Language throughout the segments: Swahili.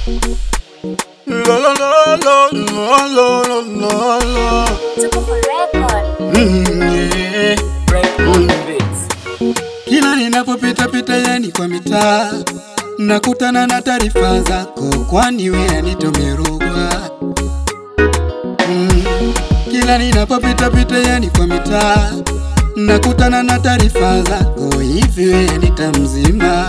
La la la la la la la la. Tuko for record. Mm, yeah. Break on the beats. Kila ninapopita pita yani kwa mitaa nakutana na taarifa zako, kwani we anitomerogwa. Mm. Kila ninapopita pita yani kwa mitaa nakutana na taarifa zako, hivi we anita mzima.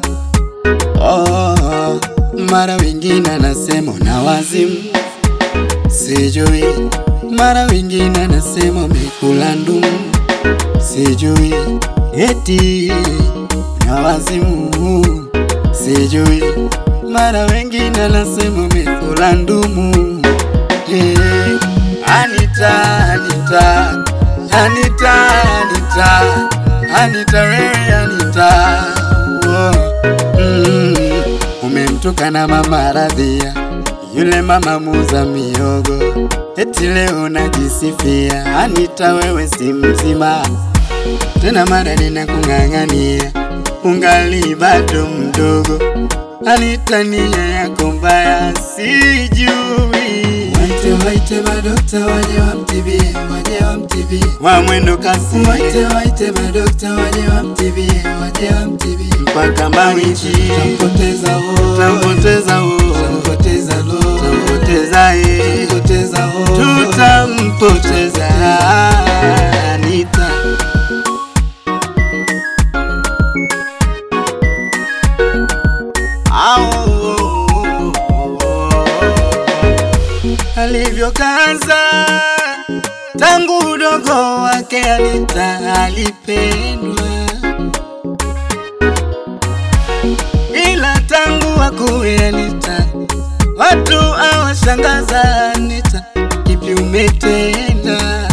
Oh, mara wengine anasema na wazimu, sijui. Mara wengine anasema umekula ndumu, sijui eti na wazimu sijui, mara wengine anasema umekula ndumu. Hey, Anita, Anita, Anita, Anita, Anita, wewe Anita, oh, mm, umemtukana mama Radhia, yule mama muza miogo, eti leo najisifia. Anita, wewe si mzima tena mara ninakung'ang'ania, ungali bado mdogo. Anita, nia yako mbaya sijui. Waite waite madokta waje wamtibie, waje wamtibie, wa mwendo kasi. Waite waite madokta waje wamtibie, waje wamtibie, mpaka Mawichi tampoteza ho, tampoteza ho, tampoteza lo, tampoteza ye, tampoteza ho, tutampoteza Anita. alivyokaza tangu udogo wake Anita alipendwa, ila tangu akuwe Anita watu awashangaza. Anita, kipi umetenda?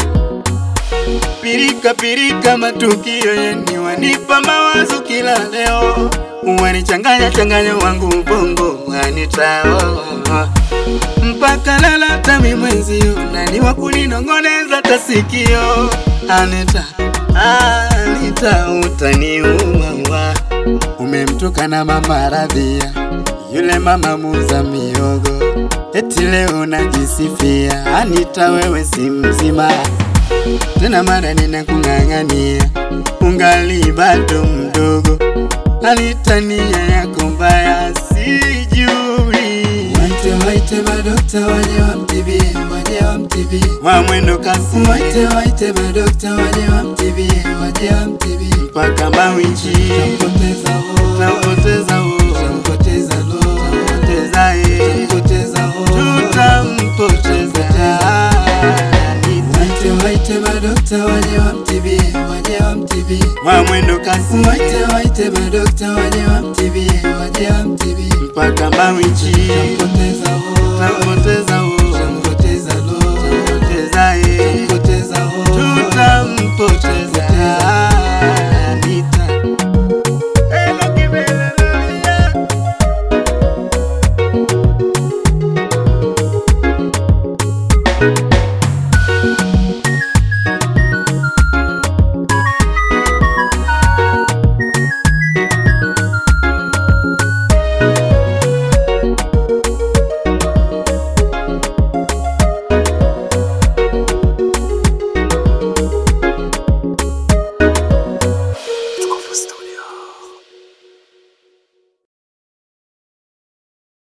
Pirika pirika, matukio yeni wanipa mawazo kila leo, wanichanganya changanya wangu ubongo Anita, oh, oh. mpaka lala tami mwenzio nani wa kuninong'oneza tasikio Anita, Anita utaniua, umemtukana mama Radhia, yule mama muza miogo, eti leo najisifia. Anita, wewe si mzima tena mara ninakung'ang'ania, ungali bado mdogo. Anita, nia yako mbaya sijui. Waite waite madokta waje wamtibie, waje wamtibie, wa mwendo kasi. Waite waite madokta waje wamtibie, waje wamtibie, mpaka Mawichi tampoteza ho, tampoteza ho, tampoteza lo, tampoteza ye, tampoteza ho, tutampoteza Anita. Waite waite madokta waje wamtibie, waje wamtibie, wa mwendo kasi. Waite waite madokta waje wamtibie, waje wamtibie, mpaka Mawichi tampoteza